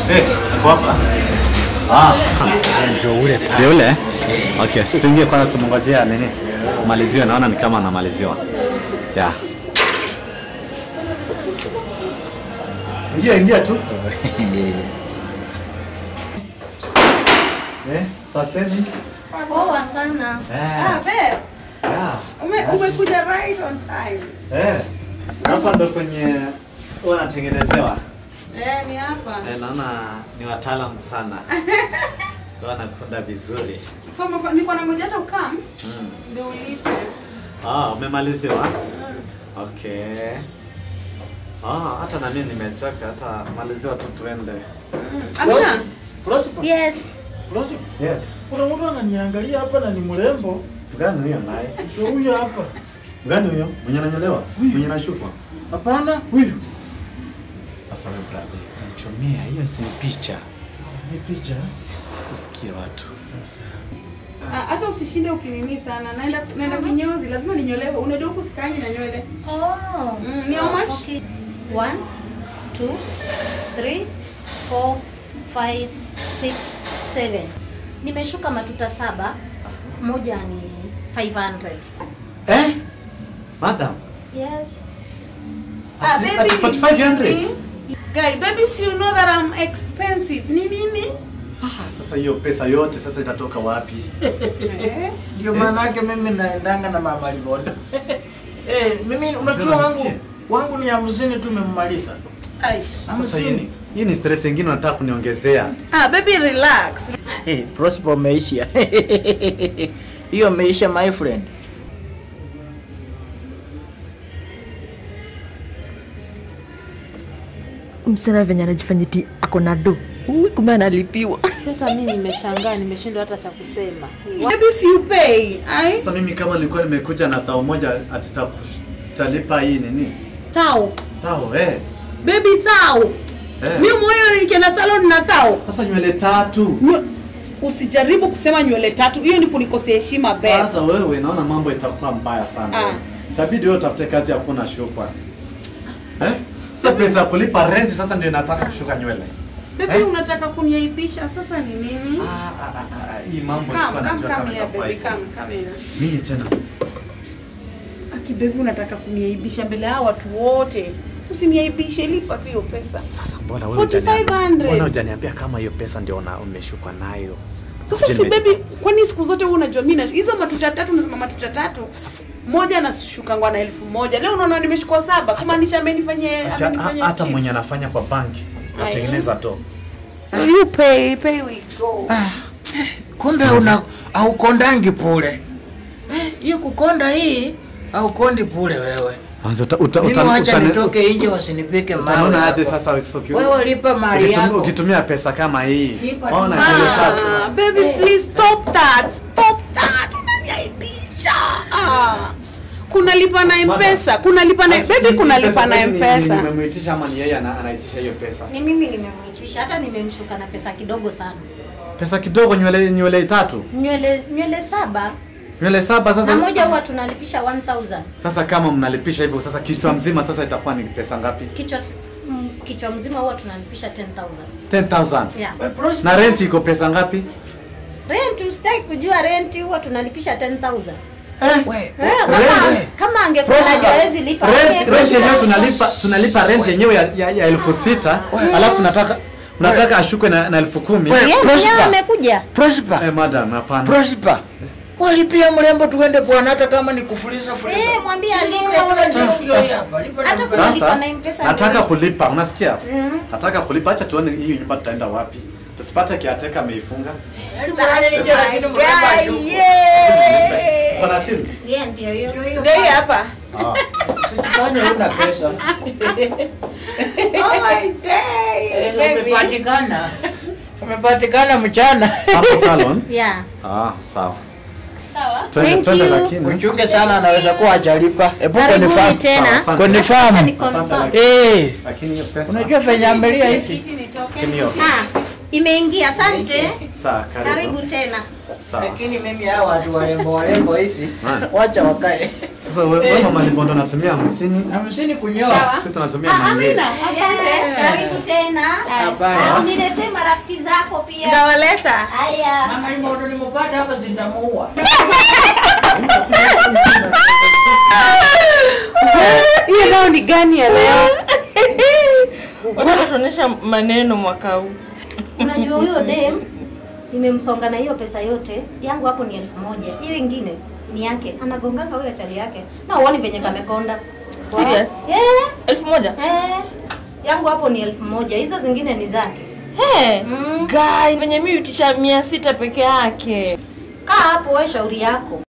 Eh, ako hapa? Ah, Ndio ule pale. ndio ule? Okay, si tuingie kwanza tumngojea nini? Maliziwe, naona ni kama anamaliziwa. Yeah. Ingia, ingia tu. Eh, saseni? Poa sana. Eh, Ah, babe, yeah. ume, umekuja right on time. Eh, hapa ndo kwenye wanatengenezewa. Eh, ni hapa. Eh, naona ni wataalamu sana. Wanakunda vizuri. So umefa- nilikuwa nangoja hata ukam Mm. ndio ulipe. Ah, umemaliziwa? Okay. Ah, hata na mimi nimechoka, hata maliziwa tu tuende. Amina, Prosper, Yes. Prosper. Yes. Kuna mtu ananiangalia hapa na ni mrembo. Gani huyo naye? Ndio huyo hapa. Gani huyo? Mwenye ananyolewa? Mwenye anashukwa? Hapana, huyu. Sasa wewe brother, utanichomea. Hiyo si picha. Ni picha. Sisikie watu. ah, hata usishinde ukinini sana. Naenda naenda kinyozi, lazima ninyolewe. Unajua huku sikanyi na nywele. Oh. Mm, ni how much? Okay. One, two, three, four, five, six, seven. Nimeshuka matuta saba. Moja ni 500. Eh? Madam, Ah, Yes. Ati- baby. ati 4500? Mm. Guy, baby, si you know that I'm expensive. Ni nini? ah, sasa hiyo pesa yote sasa itatoka wapi? Eh? Ndio maana yake mimi naendanga na mama Libondo. Eh, mimi unajua Sema wangu nisikie. wangu ni hamsini tumemmaliza. Aish. Sasa Hamsini. hii, hii ni stress nyingine unataka kuniongezea. Ah, baby, relax. Hey, Prosper umeisha. Hiyo umeisha my friend. msichana venye anajifanya ti ako na do Ui, kumbe analipiwa Hata mimi nimeshangaa, nimeshindwa hata cha kusema. Baby, si you pay. Ai? Sasa mimi kama nilikuwa nimekuja na thao moja atitalipa hii nini? Thao. Thao eh. Baby, thao. Eh. Mimi moyo nikienda salon na thao. Sasa nywele tatu. Nyo- Usijaribu kusema nywele tatu, hiyo ni kunikosea heshima babe. Sasa wewe naona mambo itakuwa mbaya sana. Ah. Itabidi wewe utafute kazi ya kuna shukwa. Eh? Sasa pesa ya kulipa rent sasa ndio nataka kushuka nywele. Baby, Eh? unataka kuniaibisha sasa ni nini? Ah, ah, ah, ah, hii mambo Come, sikuwa come, najua come kama here, itakuwa baby, hivi. come, come here. Nini tena? Aki baby, unataka kuniaibisha mbele ya watu wote. Usiniaibishe, lipa tu hiyo pesa. Sasa mbona wewe 4500. Mbona hujaniambia kama hiyo pesa ndio una- umeshukwa nayo? Sasa Je, si nime- baby, kwani siku zote wewe unajua mimi na hizo matuta tatu unasema matuta tatu. Sasa Moja anashukangwa na elfu moja. Leo unaona nimechukua saba, kumaanisha amenifanyia Acha- amenifanyia hata cheap. mwenye anafanya kwa banki Aya. atengeneza to. You pay, pay we go. Kumbe una aukondangi pule. Eh, Hiyo kukonda hii aukondi pule wewe. Anza uta, uta, Mimi uta, wacha uta, nitoke nje wasinipike mawe. Utaona aje hapo. sasa usiku- Wewe lipa mali ukitumia- yako. Ukitumia pesa kama hii. Lipa Ona tu. nywele tatu. Ah, baby please stop that. Stop that. Unaniaibisha. Ah. Kuna lipa na M-Pesa, kuna lipa na baby kuna lipa na M-Pesa. Nimemuitisha ama ni yeye ana- anaitisha hiyo pesa? Ni mimi nimemwitisha, hata nimemshuka na pesa kidogo sana. Pesa kidogo nywele nywele tatu. Nywele nywele saba Nywele saba na sasa. moja huwa tunalipisha 1000. Sasa kama mnalipisha hivyo sasa kichwa mzima sasa itakuwa ni pesa ngapi? Kichwa s- mm, kichwa mzima huwa tunalipisha 10000. 10,000. Yeah. We, Prosper, Na rent iko pesa ngapi? Rent usitaki kujua rent huwa tunalipisha 10000. Eh? we, Eh, Rent, kama eh. kama angekuwa Prosper. najua hawezi lipa. Rent ange- rent yenyewe tunalipa tunalipa rent yenyewe ya, ya, ya elfu sita alafu nataka nataka ashukwe na, na elfu kumi. We- Yeye Prosper. mwenyewe amekuja. Prosper. Eh, madam hapana. Prosper. Walipia mrembo tuende bwana hata kama ni kufuliza fuliza. Eh, mwambie Si alipe. unaona chakio hii hapa. Lipa na Hata mpesa. kuna- Sasa na M-Pesa nataka ndio. kulipa, unasikia? Mhm. Nataka kulipa, acha tuone hii nyumba tutaenda wapi. Tusipate kiateka ameifunga. Yaani mradi nje lakini mrembo hayuko. Kuna timu? Yeye ndio hiyo. Ndio hii hapa. Ah. Usijifanye huna pesa. Oh my day. Eh, Baby. Umepatikana. Umepatikana mchana. Hapo salon? Yeah. Ah, sawa. Sawa. Twende Thank twende you. lakini. Uchunge sana anaweza kuwa hajalipa. Epuka ni Karibuni famu. tena. Sawa, asante. Kwenye Acha famu. ni confirm. Asante. Eh. Lakini hiyo pesa. Unajua venye amelia hivi. Kiti nitoke. Kimio. Ah, imeingia. Asante. Sawa, karibu. Karibu tena. Sawa. Lakini mimi hao watu warembo warembo hivi Ah. wacha wakae. Sasa wewe wewe mama Libondo unatumia hamsini, Hamsini kunyoa. sisi tunatumia mangine. Asante. Karibu tena. Hapana. Ah, Uniletee marafiki zako pia. Ndawaleta. Haya. Mama Limondo nimepata hapa sitamuua. Hiyo nao ni gani ya leo? Wanatuonyesha maneno mwaka huu. Unajua huyo dem nimemsonga na hiyo pesa yote yangu hapo ni elfu moja. Hiyo ingine ni yake. Anagonganga huyo chali yake. Na uone venye kamekonda. Serious? Eh, elfu moja eh. Yangu hapo ni elfu moja. Hizo zingine ni zake. Hey, Mm. guy, venye mi utisha mia sita peke yake Kaa hapo wewe shauri yako.